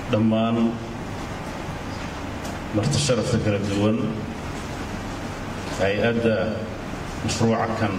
dhammaan marti sharafta kala duwan hay-adda mashruuca kan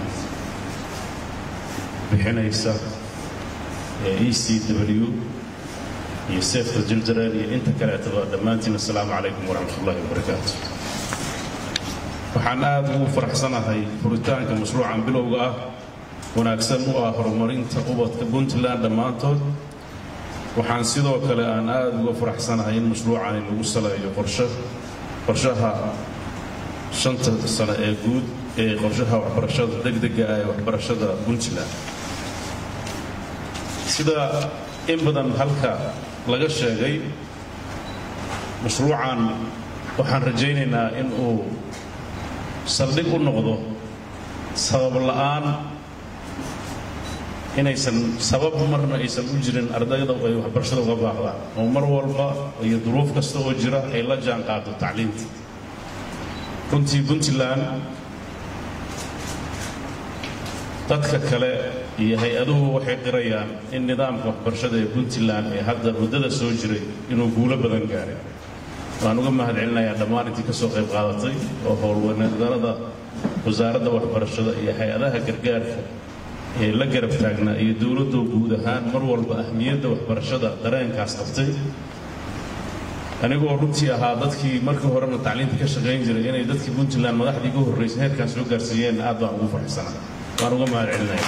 bixinaysa ee e c w iyo sefta jiljareel iyo inta kaleetaba dhammaantiin assalaamu calaykum waraxmat ullahi wabarakaatu waxaan aad ugu faraxsanahay furitaanka mashruucan bilowga ah wanaagsan u ah horumarinta ubadka puntland dhammaantood waxaan sidoo kale aan aad uga faraxsanahay in mashruucani lagu saleeyo qorshe qorshaha shanta sano ee guud ee qorshaha waxbarashada degdega ah ee waxbarashada puntland sida in badan halka laga sheegay mashruucan waxaan rajaynaynaa in uu saldhig u noqdo sabab la'aan inaysan sabab marna aysan u jirin ardayda ay waxbarashada uga baaqdaan oo mar walba iyo duruuf kasta oo jira ay la jaan qaado tacliinta runtii puntland dadka kale iyo hay-aduhu waxay qirayaan in nidaamka waxbarashada ee puntland ee hadda muddada soo jiray inuu guulo badan gaaray waan uga mahad celinayaa dhammaan intii ka soo qayb qaadatay oo howlwaneedarada wasaaradda waxbarashada iyo hay-adaha gargaarka ee la garab taagnaa iyo dowladdu guud ahaan mar walba ahmiyadda waxbarashada dareenkaas qabtay anigoo runtii ahaa dadkii markii horena tacliinta ka shaqayn jiray inay dadkii puntland madaxdii ugu horraysay heerkaan soo gaarsiiyeen aad baan ugu faraxsanaa waan uga mahad celinaya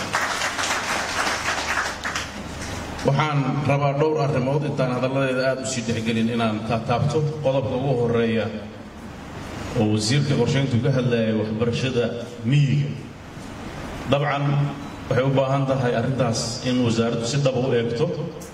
waxaan rabaa dhowr arrimood intaan hadalladeeda aad u sii dhexgelin inaan taataabto qodobka ugu horeeya oo wasiirka qorshayntu ka hadlayay waxbarashada miyiga dabcan waxay u baahan tahay arrintaas in wasaaraddu si dhaba u eegto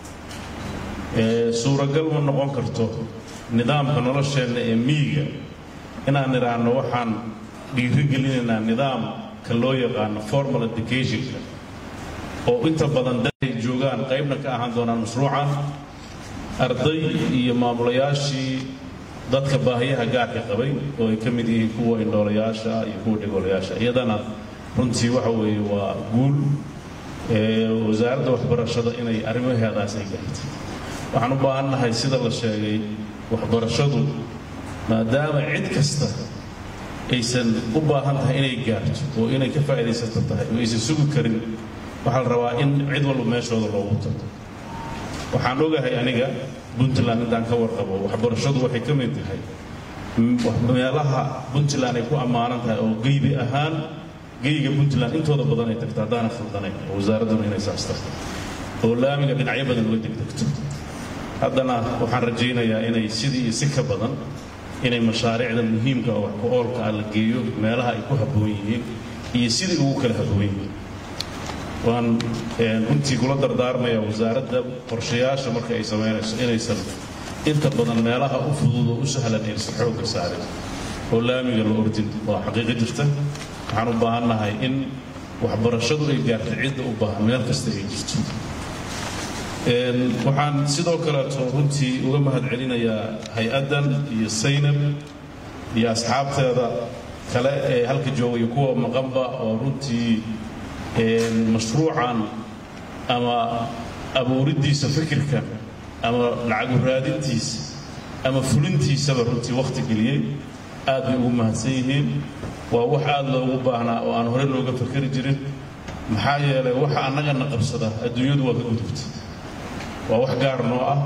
suuragal ma noqon karto nidaamka nolosheenna ee miyiga inaan idhaahno waxaan dhiirigelinaynaa nidaamka loo yaqaano formal educationka oo inta badan daday joogaan qaybna ka ahaan doonaan mashruucan arday iyo maamulayaashii dadka baahiyaha gaarka qabay oo ay ka mid yihiin kuwa indhoolayaasha iyo kuwa dhigoolayaasha iyadana runtii waxa weeye waa guul wasaaradda waxbarashada inay arrimaheedaas ay gaartay waxaan u baahannahay sida la sheegay waxbarashadu maadaama cid kasta aysan u baahan tahay inay gaarto oo inay ka faa'iidaysato tahay oo aysan sugi karin waxaa la rabaa in cid walba meeshooda loogu tago waxaan ogahay aniga puntland intaan ka warqabo waxbarashadu waxay ka mid tahay meelaha puntland ay ku ammaanan tahay oo geybi ahaan geyga puntland intooda badan ay tagto haddaana khaldanayn oo wasaaradduna inay saas tagto oo laamiga dhinacyo badan uga degdegto haddana waxaan rajaynayaa inay sidii iyo si ka badan inay mashaariicda muhiimka oo wax ku oolka ah la geeyo meelaha ay ku habboon yihiin iyo sidii ugu kala habboon yihiin waan runtii kula dardaarmayaa wasaaradda qorshayaasha marka ay samaynayso inaysan inta badan meelaha u fudud oo u sahlan aysan xoogga saarin oo laamiga la ordin waa xaqiiqo jirta waxaan u baahannahay in waxbarashadu ay gaarto cidda u baahan meel kasta ay jirto waxaan sidoo kaleeto runtii uga mahad celinayaa hay-addan iyo saynab iyo asxaabteeda kale ee halka joogaya kuwa maqanba oo runtii mashruucan ama abuuriddiisa fikirkan ama lacagu raadintiisa ama fulintiisaba runtii wakhti geliyey aad bay ugu mahadsan yihiin waa wax aad loogu baahnaa oo aan hore looga fakeri jirin maxaa yeelay waxa annagana qabsada adduunyadu waa ka gudubta waa wax gaar noo ah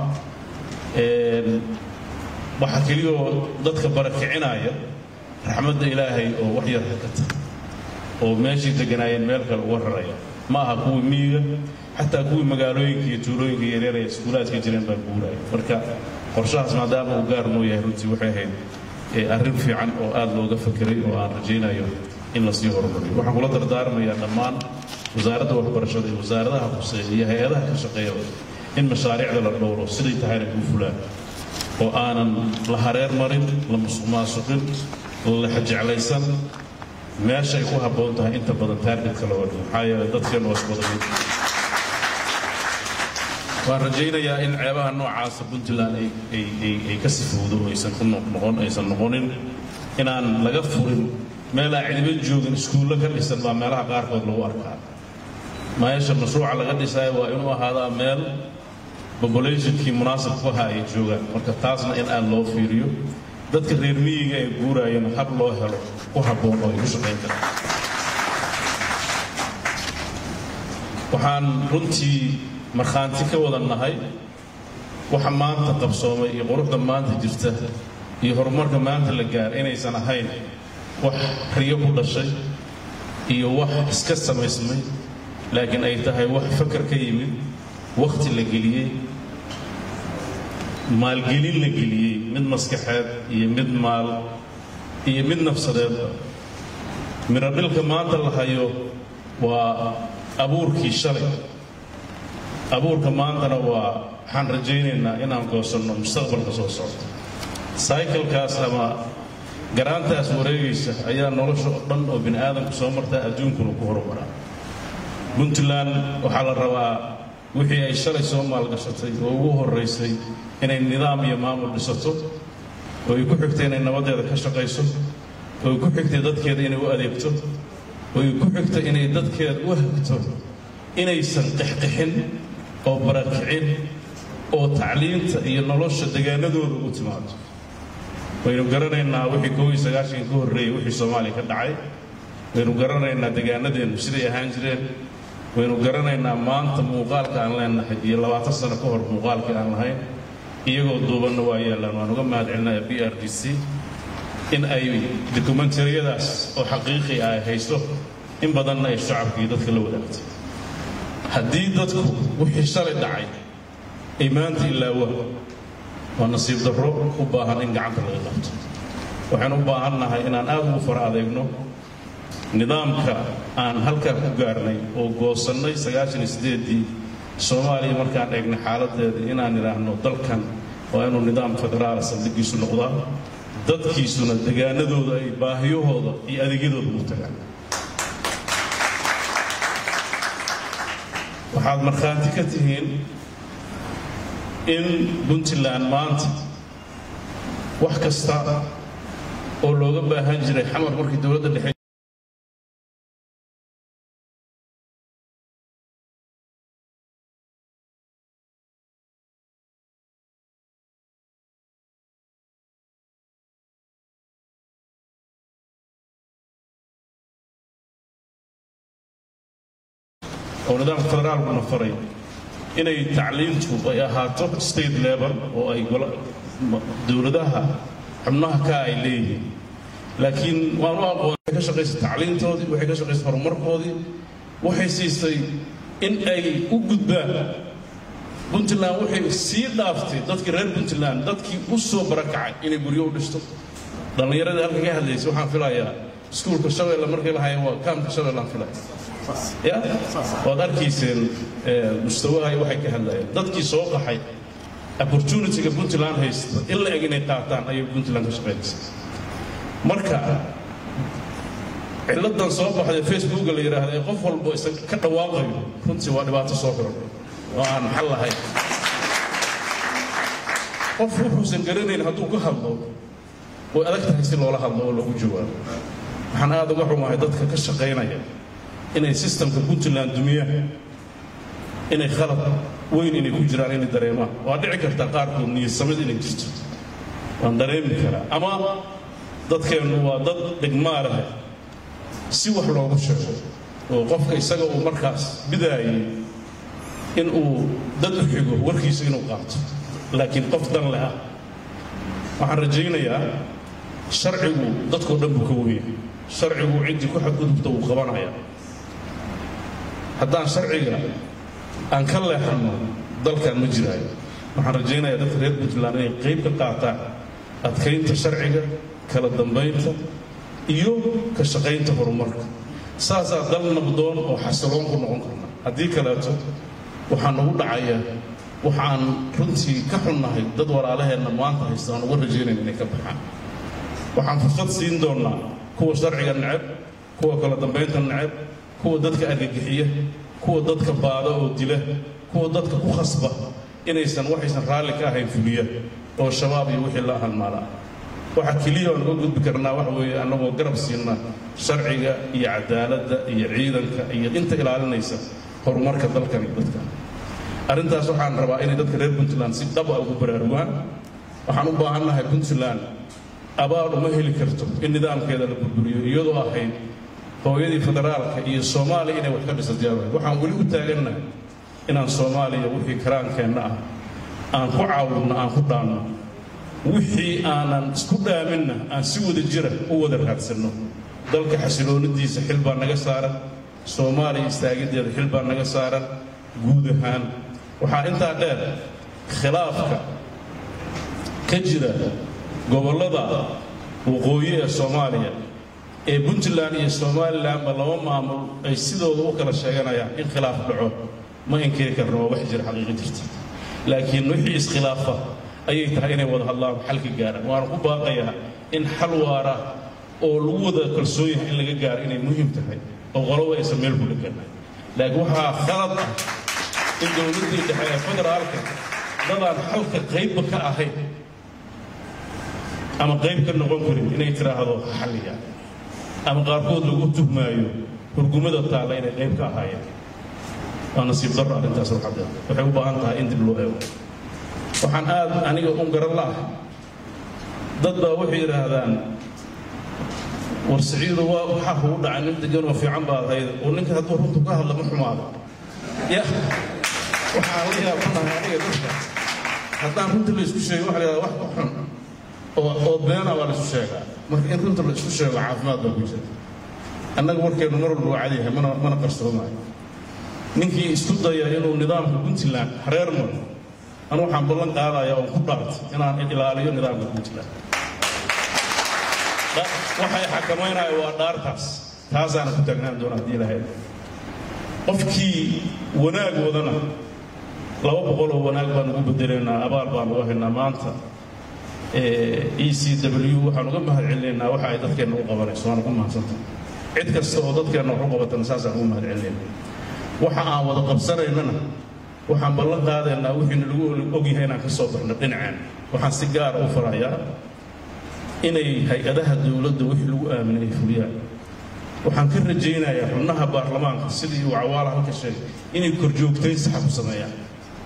waxa keliyoo dadka barakicinaya raxmadda ilaahay oo wax yar hakata oo meeshii deganaayeen meel kale uga raraya ma aha kuwii miyiga xataa kuwii magaalooyinka iyo tuulooyinka yaryar ee iskuulaadka jireen baa guuraya marka qorshahaas maadaama uu gaar noo yahay runtii waxay ahayd arrin fiican oo aad looga fakeray oo aan rajaynayo in lasii horumariyo waxaan kula dardaarmayaa dhammaan wasaaradda waxbarashada iyo wasaaradaha huseeya iyo hay-adaha ka shaqeeyaba in mashaariicda la dhowro siday tahayna kuu fulaan oo aanan la hareer marin la musuq maasuqin la jeclaysan meesha ay ku habboon tahay inta badan taargetka loo dhigo maxaa yeelay dadkeennu waa isbadamid waan rajaynayaa in ceebaha noocaasa puntland ay ka sifowdo oo aysan ku noqon aysan noqonin inaan laga furin meel aan cidiba joogin iskuullo ka dhisan baa meelaha qaarkood lagu arkaa meesha mashruuca laga dhisaayo waa inuu ahaadaa meel populationkii munaasabku ahaa ay joogaan marka taasna in aad loo fiiriyo dadka reer miyiga ee guuraayana hab loo helo ku habboon oo ay ku shaqayn karaan waxaan runtii markhaanti ka wada nahay waxa maanta qabsoomay iyo quruxda maanta jirta iyo horumarka maanta la gaar inaysan ahayn wax riyo ku dhashay iyo wax iska samaysmay laakiin ay tahay wax fakar ka yimid wakhti la geliyey maalgelin la geliyey mid maskaxeed iyo mid maal iyo mid nafsadeedba miradhilka maanta la hayo waa abuurkii shalay abuurka maantana waa waxaan rajaynaynaa inaan goosanno mustaqbalka soo socda saykalkaas ama garaantaas wareegaysa ayaa nolosha oo dhan oo bini aadamku soo martaa adduunkuna ku horumaraa puntland waxaa la rabaa wixii ay shalay soo maalgashatay oo ugu horraysay inay nidaam iyo maamul dhisato oo ay ku xigtay inay nabaddeeda ka shaqayso oo ay ku xigtay dadkeeda inay u adeegto oo ay ku xigtay inay dadkeeda u hagto inaysan qixqixin oo barakicin oo tacliinta iyo nolosha degaanadooda ugu timaado waynu garanaynaa wixii koob iyo sagaashankii ka horreeyey wixii soomaaliya ka dhacay waynu garanaynaa degaanadeennu siday ahaan jireen waynu garanaynaa maanta muuqaalka aan leenahay iyo labaatan sano ka hor muuqaalkii aan lahayn iyagoo duubanna waa yaallaan waan uga mahad celinaya b r d c in ay dokumentariyadaas oo xaqiiqi ah ay haysto in badanna ay shacabkii dadka la wadaagtay haddii dadku wixii shalay dhacay ay maanta ilaawaan waa nasiib darro u baahan in gacanta laga qabto waxaynu u baahan nahay inaan aad ugu fara adeegno nidaamka aan halkaa ku gaarnay oo goosannay sagaashan sideedii soomaaliya markaan eegnay xaaladeeda inaan idhaahno dalkan waa inuu nidaam federaala saldhigiisu noqdaa dadkiisuna degaanadooda ay baahiyahooda iyo adeegyadooda ugu tagaan waxaad markhaanti ka tihiin in puntland maanta wax kasta oo looga baahan jiray xamar markii dowladda dhexe oo nidaamka federaalkuna faray inay tacliintu ay ahaato state level oo ay dowladaha xubnaha ka ay leeyihiin laakiin waan u aqoon waxay ka shaqaysay tacliintoodii waxay ka shaqaysay horumarkoodii waxay siisay in ay u gudbaan puntland waxay sii dhaaftay dadkii reer puntland dadkii u soo barakacay inay guryo u dhisto dhallinyaradii halka ka hadlaysay waxaan filayaa iskuulka shabeelle markii la haya waa kaamka shabeellaan filaya ya waad arkayseen mustawaha waxay ka hadlayeen dadkii soo qaxay opportunityga puntland haysta in la eg inay qaataan ayay puntland ka shaqaynaysa marka ciladan soo baxday facebooka la yidhaahda ee qof walbo isa ka dhawaaqayo runtii waa dhibaato soo korodhay oo aan xal lahayn qof wuxuusan garanayn hadduu ka hadlo way adag tahay si loola hadlo oo loogu jawaabo waxaan aad uga xumahay dadka ka shaqaynaya inay sistamka puntland dumiyaan inay khalad weyn inay ku jiraan inay dareemaan waa dhici kartaa qaarkood niyadsamid inay jirto waan dareemi karaa ama dadkeennu waa dad dhigmaa leh si wax loogu sheego oo qofka isaga uu markaas bidaayay in uu dad u xigo warkiisa inuu qaato laakiin qof dan leh ah waxaan rajaynayaa sharcigu dadkoo dhan buu ka wenyahay sharcigu ciddii ku xadgudubta wuu qabanayaa haddaan sharciga aan ka leexanno dalkan ma jiraayo waxaan rajaynayaa dadka reer puntland inay qayb ka qaataan adkaynta sharciga kala dambaynta iyo ka shaqaynta horumarka saasaa dal nabdoon oo xasiloon ku noqon karna haddii kaleeto waxaa nagu dhacaya waxaan runtii ka xunnahay dad walaalaheenna maanta haysta aan uga rajaynayn inay ka baxaan waxaan fursad siin doonnaa kuwa sharciga neceb kuwa kala dambaynta neceb kuwa dadka argagixiya kuwa dadka baada oo dila kuwa dadka ku khasba inaysan waxaysan raalli ka ahayn fuliya oo shabaab iyo wixii la halmaala waxa keliya aan uga gudbi karnaa waxa weeye annagoo garab siinna sharciga iyo cadaaladda iyo ciidanka iyo inta ilaalinaysa horumarka dalkan iyo dadkan arrintaas waxaan rabaa inay dadka reer puntland si dhaba ugu baraarugaan waxaan u baahannahay puntland abaal uma heli karto in nidaamkeeda la burburiyo iyadoo ahayd hooyadii federaalka iyo soomaaliya inay wax ka dhisatay waxaan weli u taagannahay inaan soomaaliya wixii karaankeenna ah aan ku caawinno aan ku dhaanno wixii aanan isku dhaaminna aan si wada jira u wada raadsanno dalka xasiloonidiisa xil baa naga saaran soomaaliya istaagiddeeda xil baa naga saaran guud ahaan waxaa intaa dheer khilaafka ka jira gobollada waqooyi ee soomaaliya ee puntland iyo somalilanba laba maamul ay sidooda u kala sheeganayaan in khilaaf dhaco ma inkiri karno waa wax jira xaqiiqi jirta laakiin wixii iskhilaafa ayay tahay inay wada hadlaan xalka gaaraan waana ku baaqayaa in xal waara oo lagu wada kalsoon yahay in laga gaaro inay muhiim tahay oo qoloba aysan meel ku dheganahay laakiin waxaa khalad ah in dowladdii dhexe ee federaalka dadaan xalka qaybba ka ahayn ama qayb ka noqon karin inay tiraahdo xalliya ama qaarkood lagu tuhmaayo hurgumada taalla inay qayb ka ahaayeen waa nasiib darro arrintaas waxadeed waxay u baahan tahay in dib loo eego waxaan aad aniga un garan la ah dad baa waxay yidhaahdaan war siciidu waa waxaa kugu dhacay nin degan oo fiican baad ahayd oo ninka hadduu runtu ka hadla ma xumaado ya waxaan la yaabanahay aniga dadka haddaan runta la isku sheego waxa la yidhahdaa wax ka xun oo oo beena waa la isku sheegaa marka in runta la isku sheego caafimaad baa ku jira annaga warkeennu mar walba waa cadyahay mana mana qarsoomaayo ninkii isku daya inuu nidaamka puntland hareer maro anu waxaan ballan qaadayaa oon ku dhaartay inaan ilaaliyo nidaamka puntland waxay xakamaynaya waa dhaartaas taasaana ku taagnaan doona haddii lahayd qofkii wanaag wadana laba boqoloo wanaag baan ugu bedelaynaa abaal baan uga haynaa maanta e c w waxaan uga mahad celinaynaa waxa ay dadkeenna u qabanayso waana ku mahadsanta cid kasta oo dadkeenna wax u qabatana saasaan ugu mahad celinayna waxa aan wada qabsanaynana waxaan ballan qaadaynaa wixiina lagu ogyahay inaan ka soo baxno dhinaceen waxaan si gaara u farayaa inay hay-adaha dowladda wixii lagu aaminay ay fuliyaan waxaan ka rajaynayaa xubnaha baarlamaanka sidii uu cawaala halka sheegay inay korjoogtayn saxa ku sameeyaan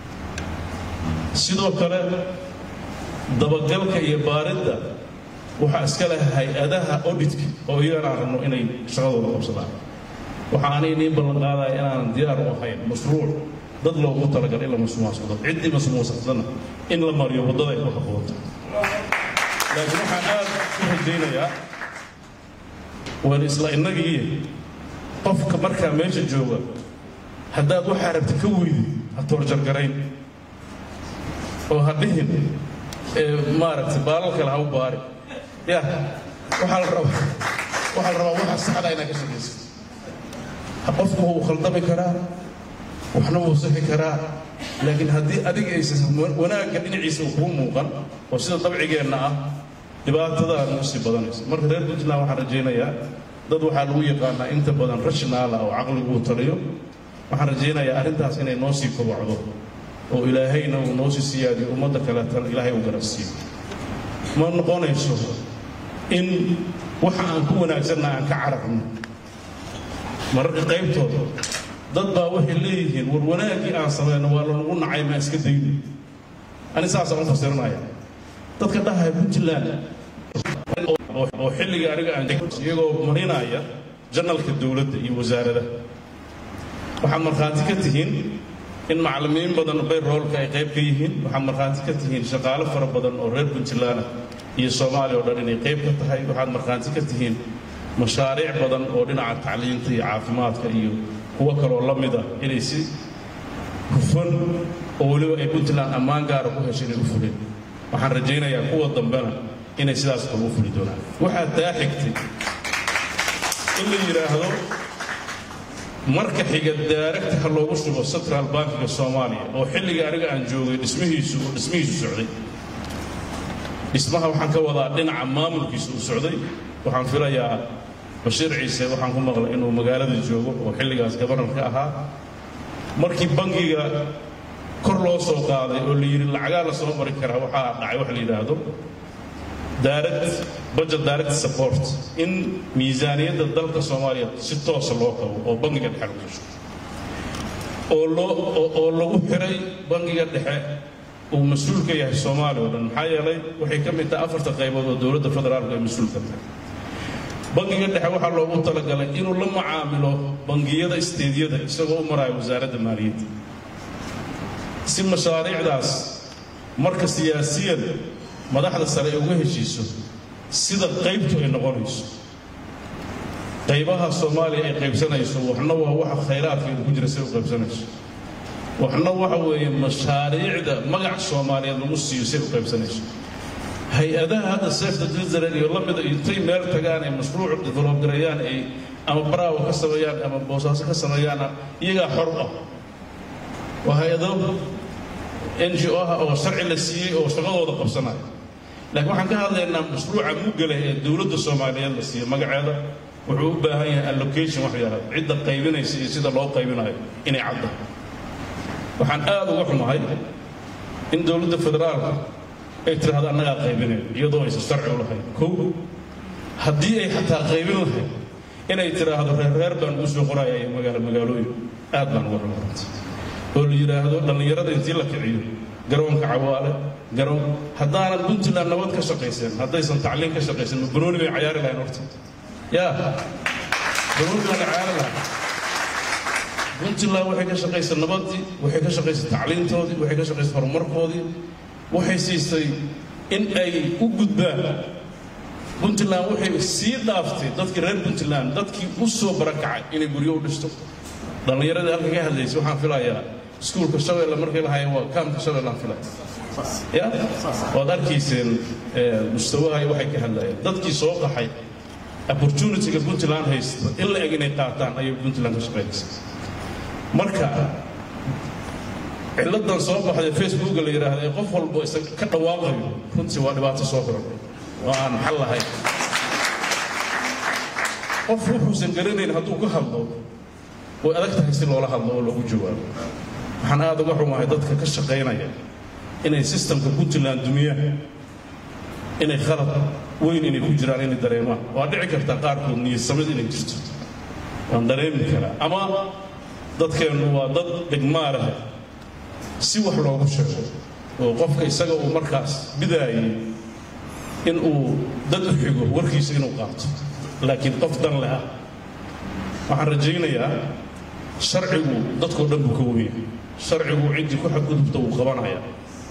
sidoo kale dabagalka iyo baaridda waxaa iska leh hay-adaha auditka oo iyagana aan rabno inay shaqadooda qabsadaan waxa aanay niin ballan qaadaya inaanan diyaar u ahayn mashruuc dad loogu talagal in la masmuucsado ciddii masmuucsatana in la mariyo waddada ay ku habboonta laakiin waxaan aad u rajaynayaa waan isla innagii qofka markaa meesha jooga haddaad waxaa rabta ka weydi ha toorjargarayn oo ha dhihin maaragtay baalal kale ha u baari ya waxaa la rabaa waxaa la rabaa waxa saxda inaad ka shaqaysa qofku wuu khaldami karaa waxna wuu sixi karaa laakiin haddii adiga aysan wanaagga dhinaciisa uu kuu muuqan oo sida dabcigeenna ah dhibaatadaa nagu sii badanaysa marka reer puntland waxaan rajaynayaa dad waxaa lagu yaqaanaa inta badan rashnaala oo caqligu uu taliyo waxaan rajaynayaa arrintaas inay noo sii kobacdo oo ilaahayna uu noo sii siyaadiyo ummadda kaleetana ilaahay uu garansiiyo ma noqonayso in waxa aan ku wanaagsanna aan ka cararno mararka qaybtooda dad baa waxay leeyihiin war wanaaggii aan samayno waa lanagu nacay maa iska dayno ani saasaan u fasirinaya dadka dhahaya puntland oo xilliga aniga aan iyagoo marinaya janalka dowladda iyo wasaarada waxaad markhaati ka tihiin in macallimiin badan bayroolka ay qayb ka yihiin waxaad markhaati ka tihiin shaqaale fara badan oo reer puntland iyo soomaaliya oo dhan inay qayb ka tahay waxaad markhaati ka tihiin mashaariic badan oo dhinaca tacliinta iyo caafimaadka iyo kuwo kaloo la mid ah inay si hufan oo weliba ay puntland ammaan gaara ku heshay inay u fuleen waxaan rajaynayaa kuwa dambena inay sidaas kale u fuli doonaan waxaa taa xigtay in la yidhaahdo marka xiga daaragta ha loogu shubo central bankiga soomaaliya oo xilliga aniga aan joogay dhismihiisu uu dhismihiisu socday dhismaha waxaan ka wadaa dhinaca maamulkiisa uu socday waxaan filayaa bashiir ciise waxaan ku maqlay inuu magaalada joogo oo xilligaas gabanarka ahaa markii bangiga kor loo soo qaaday oo la yidhi lacagaa la soo mari karaa waxaa dhacay wax la yidhaahdo direct budget direct support in miisaaniyadda dalka soomaaliya si toosa loo kabo oo bangiga dhexe lagu gasho oo loo oo lagu xiray bangiga dhexe uu mas-uul ka yahay soomaaliya oo dhan maxaa yeelay waxay ka mid tahay afarta qaybood oo dowladda federaalka ay mas-uul ka tahay bangiga dhexe waxaa loogu talagalay inuu la macaamilo bangiyada isteedyada isagoo u maraayo wasaaradda maaliyadda si mashaariicdaas marka siyaasiyan madaxda sare ay uga heshiiso sida qaybtu ay noqonayso qaybaha soomaaliya ay qaybsanayso waxna waa waxa khayraadkeedu ku jira si ay u qaybsanayso waxna waxa weeye mashaariicda magac soomaaliyeed lagu siiyo si ay u qaybsanayso hay-adaha hadda sefta jilzared iyo la mida intay meel tagaan ay mashruuc develop gareeyaan ay ama baraawo ka sameeyaan ama boosaaso ka sameeyaan iyagaa xor ah waa hay-ado n g o ah oo sharci la siiyey oo shaqadooda qabsanaya laakiin waxaan ka hadlaynaa mashruuca mugale ee dowladda soomaaliyeed la siiyey magaceeda wuxuu u baahan yahay allocation wax yaraad cidda qaybinaysa iyo sida loo qaybinayo inay cadda waxaan aad uga xumahay in dowladda federaalka ay tidhahdo annagaa qaybinayn iyadoo aysan sharci u lahayn kow haddii ay xataa qaybin lahayd inay tidhaahdo reerreer baan ugu soo qoraya iyo magaalo magaalooyin aad baan uga xumaanta oo la yidhaahdo dhallinyarada intii la kiciyo garoonka cawaale garoon haddaanan puntland nabad ka shaqaysan haddaysan tacliin ka shaqaysan ma banooni bay cayaari lahayn horta yaa banooni baan cayaari lahayn puntland waxay ka shaqaysay nabadii waxay ka shaqaysay tacliintoodii waxay ka shaqaysay horumarkoodii waxay siisay in ay u gudbaan puntland waxay sii dhaaftay dadkii reer puntland dadkii u soo barakacay inay guryo u dhisto dhallinyaradii halka ka hadlaysay waxaan filayaa iskuulka shabeelle markay lahaayeen waa kaamka shabeelle aan filaya ya waad arkayseen mustawaha waxay ka hadlayeen dadkii soo qaxay opportunityga puntland haysta in la eg inay qaataan ayay puntland ka shaqaynaysa marka ciladan soo baxday facebooka la yidhaahda ee qof walbo isa ka dhawaaqayo runtii waa dhibaato soo koran oo aan xal lahayn qof wuxuusan garanayn hadduu ka hadlo way adag tahay si loola hadlo oo lagu jawaabo waxaan aad uga xumahay dadka ka shaqaynaya inay sistamka puntland dumiyaan inay khalad weyn inay ku jiraan inay dareemaan waa dhici kartaa qaarkood niyadsamid inay jirto waan dareemi karaa ama dadkeennu waa dad dhigmaa leh si wax loogu sheego oo qofka isaga uu markaas bidaayay in uu dad u xigo warkiisa inuu qaato laakiin qof dan leh ah waxaan rajaynayaa sharcigu dadkoo dhan buu ka wenyahay sharcigu ciddii ku xadgudubta wuu qabanaya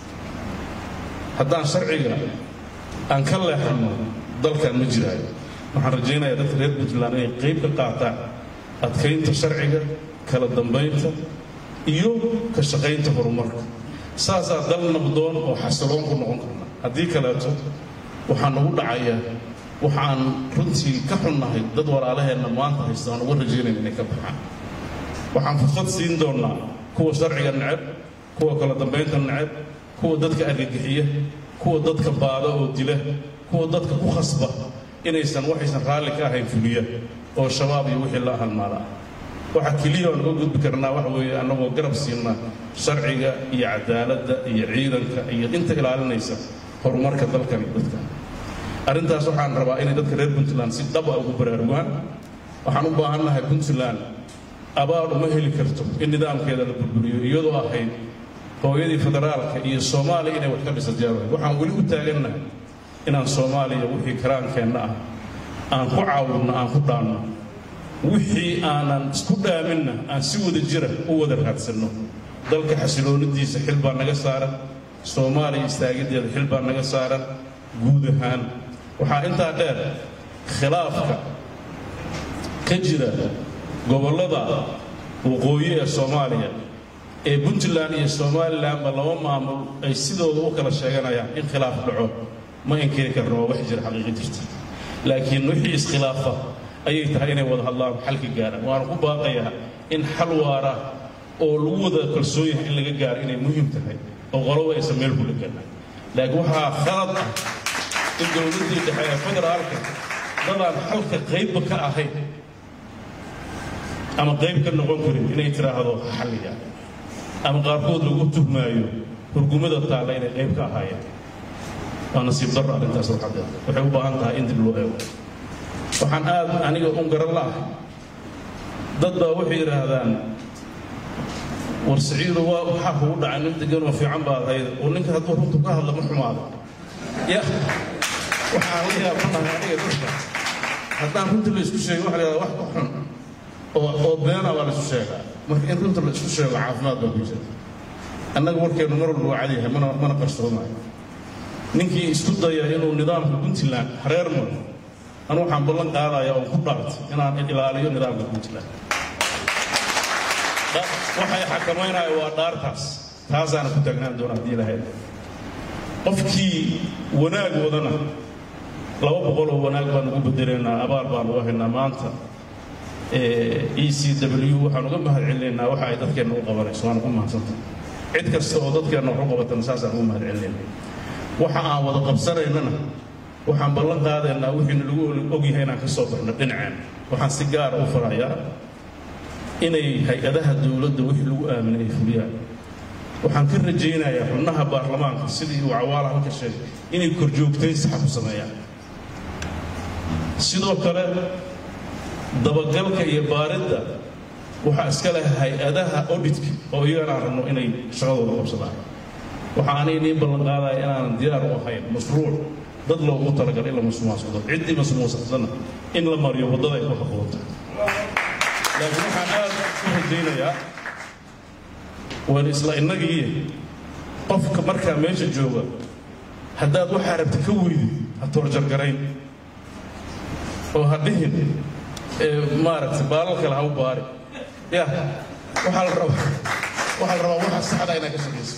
haddaan sharciga aan ka leexanno dalkan ma jiraayo waxaan rajaynayaa dadka reer puntland inay qayb ka qaataan adkaynta sharciga kala dambaynta iyo ka shaqaynta horumarka saasaa dal nabdoon oo xasiloon ku noqon karna haddii kaleeto waxaa nagu dhacaya waxaan runtii ka xunnahay dad walaalaheenna maanta haysta aan uga rajaynayn inay ka baxaan waxaan fursad siin doonnaa kuwa sharciga neceb kuwa kala dambaynta neceb kuwa dadka argagixiya kuwa dadka baada oo dila kuwa dadka ku khasba inaysan waxaysan raalli ka ahayn fuliya oo shabaab iyo wixii la halmaala ah waxa keliya aan uga gudbi karnaa waxa weeye annagoo garab siinna sharciga iyo cadaaladda iyo ciidanka iyo inta ilaalinaysa horumarka dalkan iyo dadkan arrintaas waxaan rabaa inay dadka reer puntland si dhab ah ugu baraarugaan waxaan u baahannahay puntland abaal uma heli karto in nidaamkeeda la burburiyo iyadoo ahayd hooyadii federaalka iyo soomaaliya inay wax ka dhisa diyaarahayd waxaan weli u taagannahay inaan soomaaliya wixii karaankeenna ah aan ku caawinno aan ku dhaanno wixii aanan isku dhaaminna aan si wada jira u wada raadsanno dalka xasiloonidiisa xil baa naga saaran soomaaliya istaagideeda xil baa naga saaran guud ahaan waxaa intaa dheer khilaafka ka jira gobollada waqooyi ee soomaaliya ee puntland iyo somalilanba laba maamul ay sidooda u kala sheeganayaan in khilaaf dhaco ma inkiri karno waa wax jira xaqiiqi jirta laakiin wixii iskhilaafa ayay tahay inay wada hadlaan xalka gaaraan waana ku baaqayaa in xal waara oo lagu wada kalsoon yahay in laga gaaro inay muhiim tahay oo qoloba aysan meel ku dhegana laakiin waxaa khalad ah in dowladdii dhexe ee federaalka dadaan xalka qaybba ka ahayn ama qayb ka noqon karin inay tiraahdo xalliga ama qaarkood lagu tuhmaayo hurgumada taalla inay qayb ka ahaayeen waa nasiib darro arrintaas waxadeed waxay u baahan tahay in dib loo eego waxaan aad aniga un garan la'ahay dad baa waxay yidhaahdaan war siciido waa waxaa kugu dhacay nin degan oo fiican baad ahayd oo ninka hadduu runtu ka hadla ma xumaado ya waxaan la yaabanahay aniga dadka haddaan runta la isku sheego waxa la yidhahdaa wax ka xun oo oo beena baa la isku sheegaa marka in runta la isku sheego caafimaad baa ku jira annaga warkeennu mar walba waa cadyahay mana mana qarsoomayo ninkii isku daya inuu nidaamka puntland hareer maro anu waxaan ballan qaadayaa oo ku dhaartay inaan ilaaliyo nidaamka puntland waxay xakamaynaya waa dhaartaas taasaana ku taagnaan doona haddii ilahay qofkii wanaag wadana laba boqol oo wanaag baan ugu bedelaynaa abaal baan uga haynaa maanta e c w waxaan uga mahad celinaynaa waxa ay dadkeenna u qabanayso waan ugu mahadsantahay cid kasta oo dadkeenna wax u qabatana saasaan ugu mahad celinayna waxa aan wada qabsanaynana waxaan ballan qaadaynaa wixiina lagu ogyahay inaan ka soo baxno dhinaceen waxaan si gaara u farayaa inay hay-adaha dowladda wixii lagu aaminay ay fuliyaan waxaan ka rajaynayaa xubnaha baarlamaanka sidii uu cawaala halka sheegay inay korjoogtayn saxa ku sameeyaan sidoo kale dabagalka iyo baaridda waxaa iska leh hay-adaha auditka oo iyagana aan rabno inay shaqadooda qabsadaan waxa aanay niin ballan qaadaya inaanan diyaar u ahayn mashruuc dad loogu talagalay in la masuumaasado ciddii masuumaasatana in la mariyo waddada ay ku haboonta laakiin waxaan aad u rajaynayaa waan isla innagiiyo qofka markaa meesha jooga haddaad waxaa rabta ka weydi ha toorjargarayn oo ha dhihin maaragtay baalal kale ha u baari ya waxaa la rabaa waxaa la rabaa waxa saxda inaad ka shaqayso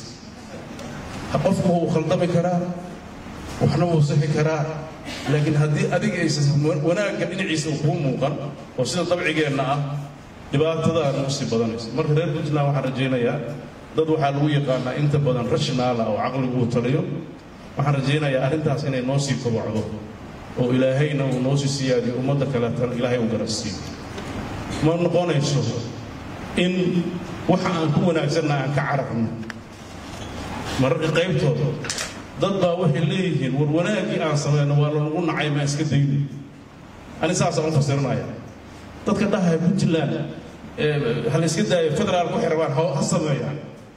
qofku wuu khaldami karaa waxna wuu sixi karaa laakiin haddii adiga aysan wanaagga dhinaciisa uu kuu muuqan oo sida dabcigeenna ah dhibaatadaana u sii badanayso marka reer puntland waxaan rajaynayaa dad waxaa lagu yaqaanaa inta badan rashinaala oo caqligu uu taliyo waxaan rajaynayaa arrintaas inay noo sii kobocdo oo ilaahayna uu noo sii siyaadiyo ummadda kaleetana ilaahay uu garansiiyo ma noqonayso in waxa aan ku wanaagsanna aan ka cararno mararka qaybtooda dad baa waxay leeyihiin war wanaaggii aan samayno waa lanagu nacay maa iska dayno ani saasaan u fasirinaya dadka dhahaya puntland ha la iska daayo federaalka waxay rabaan ha sameeyaan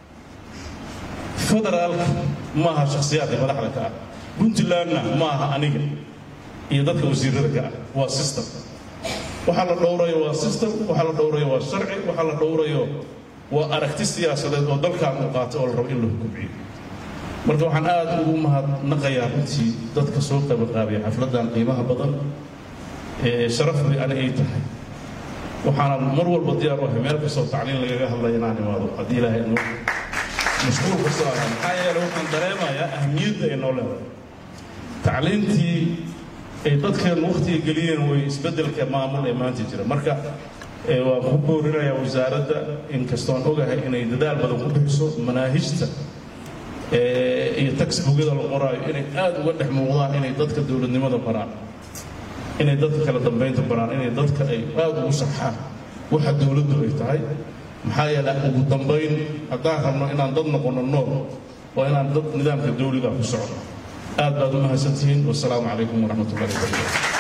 federaalka maaha shakhsiyaadka madaxda ka ah puntlandna maaha aniga iyo dadka wasiirada ka ah waa system waxaa la dhowrayo waa system waxaa la dhowrayo waa sharci waxaa la dhowrayo waa aragti siyaasadeed oo dalkan uu qaatay oo la rabo in la hukumciyo marka waxaan aad ugu mahadnaqayaa runtii dadka soo qabaqaabaya xafladdan qiimaha badan ee sharafdii ani ay tahay waxaana mar walba diyaar u ahay meel kastoo tacliin lagaga hadlaya inaan imaado haddii ilaahay noo mashquul kastoo ahaa maxaa yeele waxaan dareemayaa ahmiyadda ay noo leedahay tacliintii ay dadkeennu wakhtiga geliyeen way isbeddelka maamul ee maanta jira marka waan ku boorinayaa wasaaradda inkastoon ogahay inay dadaal badan ku bixiso manaahijta iyo taxbugyada la qoraayo inay aad uga dhex muuqdaan inay dadka dowladnimada baraan inay dadka kala dambaynta baraan inay dadka ay aad ugu sarxaan waxa dowladdu ay tahay maxaa yeele ugu dambayn haddaan rabno inaan dad noqonno nool waa inaan dad nidaamka dawliga ku socno aad baad u mahadsantihiin wasalaamu calaykum waraxmat ullahi wabarakatu